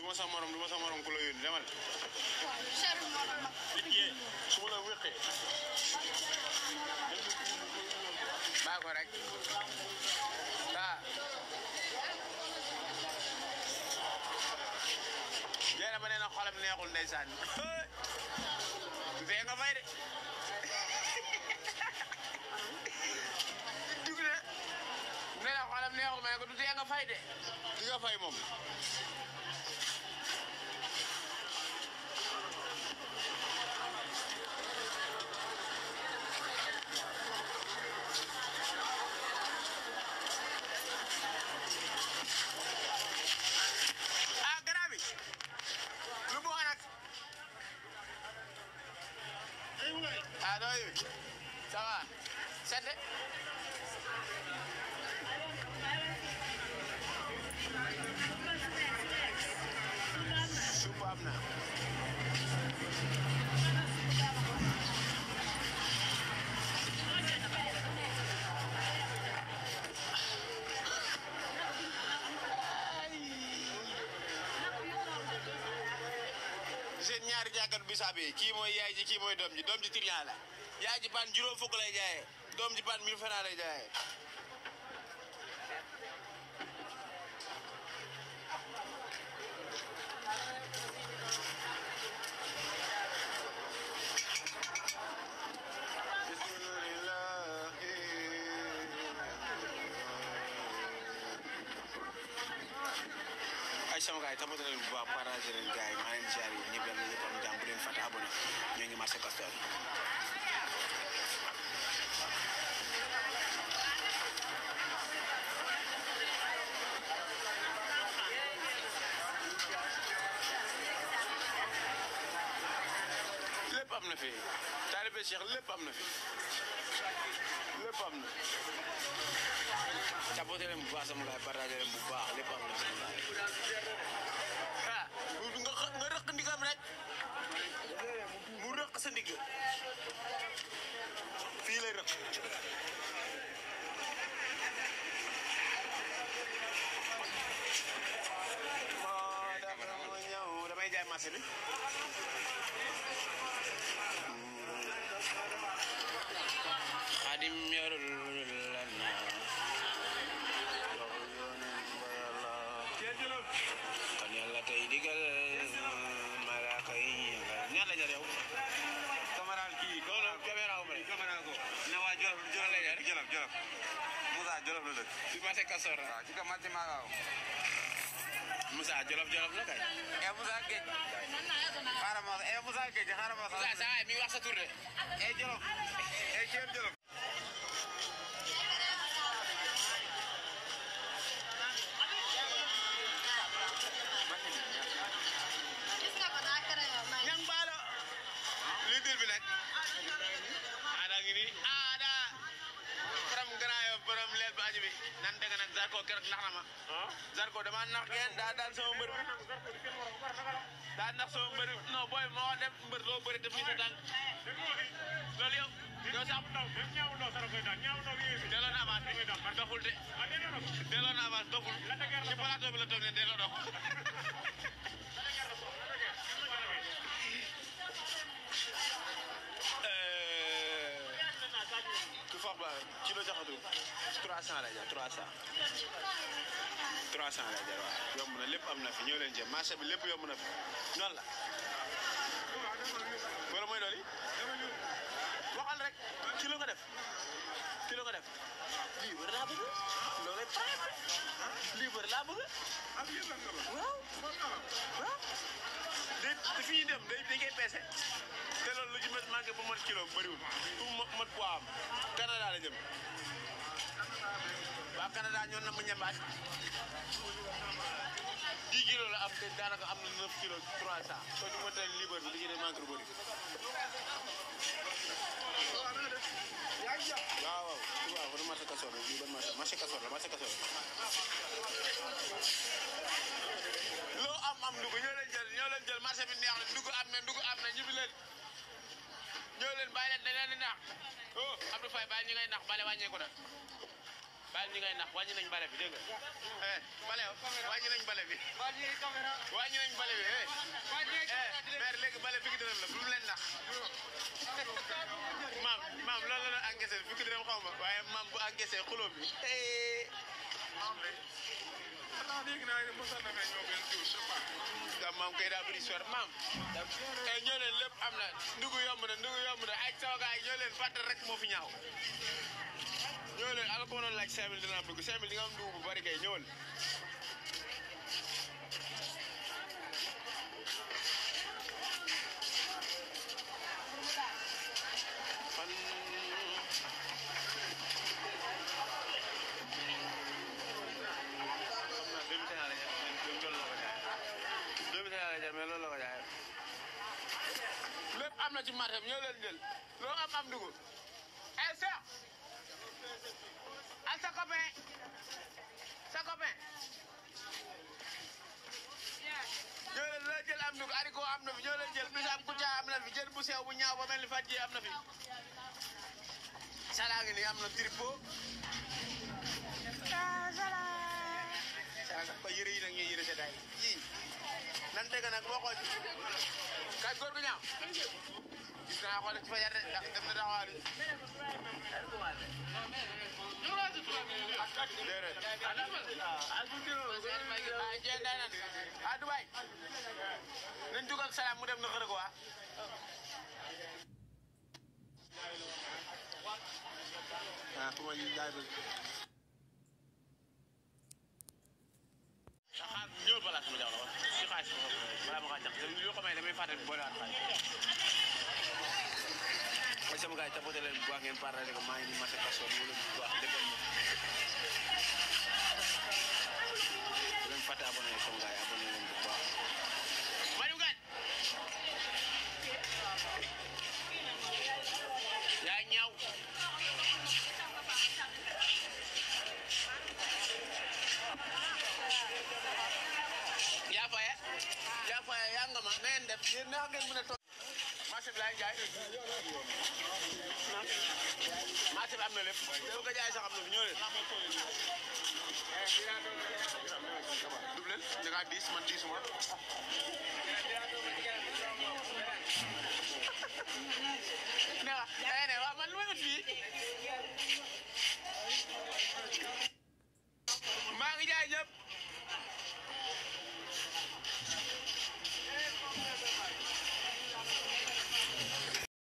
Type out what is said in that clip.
ma sa morom du ma sa morom ku la yónni demal cher moo tax ma. yee su ma la wéqee baa ko rek ah jeena ba nee na xolam neexul ndeysaan fee nga fay de dugg na nee na xolam neexul ma ne ko du tee nga fay de di nga fay moom ah garab bi lu mu nag ah doo yi ça va sedd supp am na seen ñaari jàkkat bisaab yi kii mooy yaay ji kii mooy doom ji doom ji trian la yaay ji pan juróom fukk lay jaayee doom ji pan mille francs lay jaayee ay sama gars yi tamit leen bu baax partagé leen gars yi maa leen ziar yi ñëpp yàlla ñëpp am jàmm bu leen fàtte abonné ñoo ngi marché Castor lépp am na fi taalibe Cheikh lépp am na fi lépp am na tapoté leen bu baax sama gars yi partagé leen bu baax lépp am na sama gars yi ah nga xa- nga rëq ndigam rek mu rëq sa ndigg fii lay rëq moo dafa mu ñëw damay jaay marché bi xadim yorul lana kon yàlla tey digal malaaka yi ñaanal ñaar la jar yow Caméral kii ko loolu caméra wu ma ne caméral ko ne waa Jolof Jolof lay jar Jolof Jolof Moussa Jolof la dëkk fi marché Castor la waaw ci ka matti maa waaw Moussa Jolof Jolof la kay e Moussa Géej xaaral ma e Moussa Géej xaaral ma Moussa sa waay mi ngi wax sa tur de e Jolof e Thiel Jolof gis nga ko daa kere yow may. ñang baalo lii dir bi nag aada ngi nii aada borom grand yo borom leel ba aji bi nan dégg nag Zarko keroog nax na ma Zarko dama nax ngeen daa daan sama mbër bi daa nax sama mbër bi non booy moo dem mbër loo bëri def fii sa tànk loolu yow yow sax delloo na avance bi doxul de delloo na avance doxul ci plateau bi la toog ne delloo dox ku foog ba kilo jaxatu 300 lay jar 300 300 lay jar waaw yomb na lépp am na fi ñëw leen jëm marché bi lépp yomb na fi noonu la wala mooy loolu waxal rek kilo nga def kilo nga def lii war laa bëgg loolu lii war laa bëgg waaw waaw day te fi ñuy dem day dañ koy peese te loolu lu ci mën manqué ba mot kilo bëriwul pour mo mot poids am Canada la jëm waa Canada ñoo na mu ñambaat 10 kilos la am te daanaka am na 9 kilos 300 soo ci mënta libre bi li ci des manqué lu bëri waaw waaw waaw ban marché Castor la bii ban marché marché Castor la marché Castor loo am am ndugg ñoo leen jël ñoo leen jël marché bi neex na ndugg am na ndugg am na ñibbi leen ñoo leen bàyyi leen dañ leen di nax oh Abdou Faye bàyyi ñi ngay nax bale wàññeeku na bàyyi ñi ngay nax wàññi nañ bale bi dégg nga eh bale wàññi nañ bale bi wàññi nañ bale bi eh eh maire léegi bale fukki dërëm la bu mu leen nax maam maam loolu la la encaissé fukki dërëm xaw ma waaye maam bu encaissé xuloo bi eh da maam kay daa bëri sor maam eh ñoo leen lépp am na ndugu yomb na ndugu yomb na ay sama gaay ñoo leen fàttal rek moo fi ñaaw ñoo leen ala ko mënoon laaj 5000 dinaa bëgg 5000 di nga am ndugu bu bari kay ñëwal man xam naa doomu Sénégal la jar mais loolu la ko jaayee lépp am na ci marché bi ñoo leen jël loo am am dugub eh Cheikh ak sa copain sa copain ñoo leen loo jël am dugub haricot am na fi ñoo leen jël bisaab kucca am na fi jël bu sew bu ñaaw ba mel ni fàjji am na fi salaa ngi nii am na tripot salaa ko yëre yi nag ñuy yëre seddaay yii nan dégg nag boo xool kay góor gu ñaaw gis naa xool ci fajar de ndax dem na taxawaali déedéet ah jeen day nan ah Dubaay nañ dugg ak salaam mu dem na xër ko waa ah ku ma jaay ba xaar ñëwal balaa sama jaw la wax ci xaalis bi balaa ma kaa jax yoo xam ne damay fàtte boole waat xaalis mooy sama gars yi tapote leen bu baax ngeen parle rek maa ngi nii marché Castor mu leen bu baax defal ma bu leen fàtte abonné sama gars yi abonné leen bu baax Maliou Gaye yaa ñaaw yaa faya yaa faya yaa nga ma na ngeen def yéen neex ngeen mën a toog marché bi laay jaay marché bi am na lépp yow ko jaay sax am na fi ñëw leen dub leen da ngaa diis man diisuma ne wa ne wa man lu may ut fii